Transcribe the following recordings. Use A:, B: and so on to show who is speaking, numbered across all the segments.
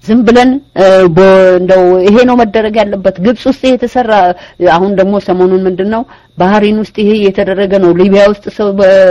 A: ዝም ብለን እንደው ይሄ ነው መደረግ ያለበት ግብጽ ውስጥ ይሄ የተሰራ አሁን ደግሞ ሰሞኑን ምንድነው ባህሪን ውስጥ ይሄ እየተደረገ ነው ሊቢያ ውስጥ ሰው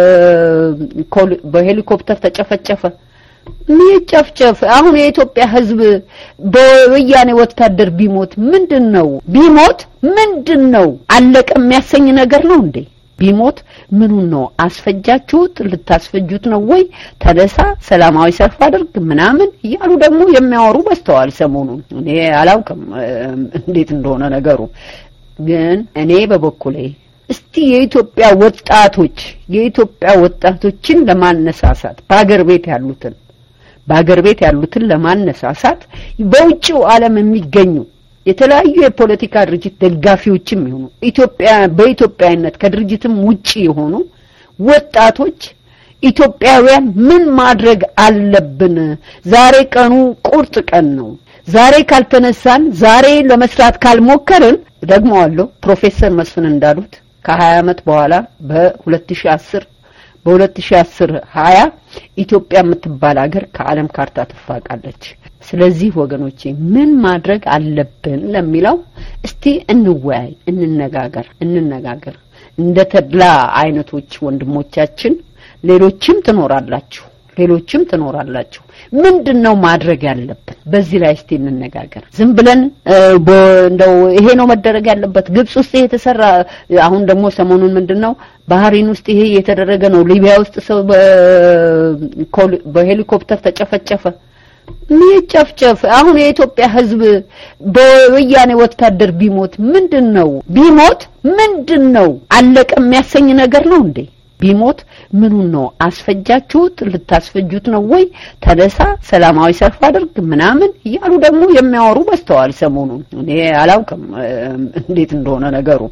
A: በሄሊኮፕተር ተጨፈጨፈ ይጨፍጨፍ አሁን የኢትዮጵያ ህዝብ በወያኔ ወታደር ቢሞት ምንድን ነው ቢሞት ምንድን ነው አለቀ የሚያሰኝ ነገር ነው እንዴ ቢሞት ምኑን ነው አስፈጃችሁት ልታስፈጁት ነው ወይ ተነሳ ሰላማዊ ሰልፍ አድርግ ምናምን እያሉ ደግሞ የሚያወሩ በስተዋል ሰሞኑን እኔ አላውቅም እንዴት እንደሆነ ነገሩ ግን እኔ በበኩሌ እስቲ የኢትዮጵያ ወጣቶች የኢትዮጵያ ወጣቶችን ለማነሳሳት በአገር ቤት ያሉትን በአገር ቤት ያሉትን ለማነሳሳት በውጭው ዓለም የሚገኙ የተለያዩ የፖለቲካ ድርጅት ደጋፊዎችም ይሆኑ ኢትዮጵያ በኢትዮጵያዊነት ከድርጅትም ውጪ የሆኑ ወጣቶች ኢትዮጵያውያን ምን ማድረግ አለብን? ዛሬ ቀኑ ቁርጥ ቀን ነው። ዛሬ ካልተነሳን፣ ዛሬ ለመስራት ካልሞከርን ደግመዋለሁ ፕሮፌሰር መስፍን እንዳሉት ከ20 ዓመት በኋላ በ2010 በ2010 20 ኢትዮጵያ የምትባል ሀገር ከዓለም ካርታ ትፋቃለች። ስለዚህ ወገኖቼ ምን ማድረግ አለብን ለሚለው እስቲ እንወያይ፣ እንነጋገር እንነጋገር። እንደ ተድላ አይነቶች ወንድሞቻችን ሌሎችም ትኖራላችሁ ሌሎችም ትኖራላችሁ። ምንድን ነው ማድረግ ያለብን? በዚህ ላይ እስቲ እንነጋገር። ዝም ብለን እንደው ይሄ ነው መደረግ ያለበት ግብጽ ውስጥ ይሄ የተሰራ አሁን ደግሞ ሰሞኑን ምንድነው ባህሪን ውስጥ ይሄ የተደረገ ነው ሊቢያ ውስጥ ሰው በሄሊኮፕተር ተጨፈጨፈ። ይጨፍጨፍ። አሁን የኢትዮጵያ ሕዝብ በወያኔ ወታደር ቢሞት ምንድን ነው ቢሞት ምንድን ነው አለቀ የሚያሰኝ ነገር ነው እንዴ? ቢሞት ምኑን ነው አስፈጃችሁት ልታስፈጁት ነው ወይ ተነሳ ሰላማዊ ሰልፍ አድርግ ምናምን እያሉ ደግሞ የሚያወሩ በስተዋል ሰሞኑን እኔ አላውቅም እንዴት እንደሆነ ነገሩ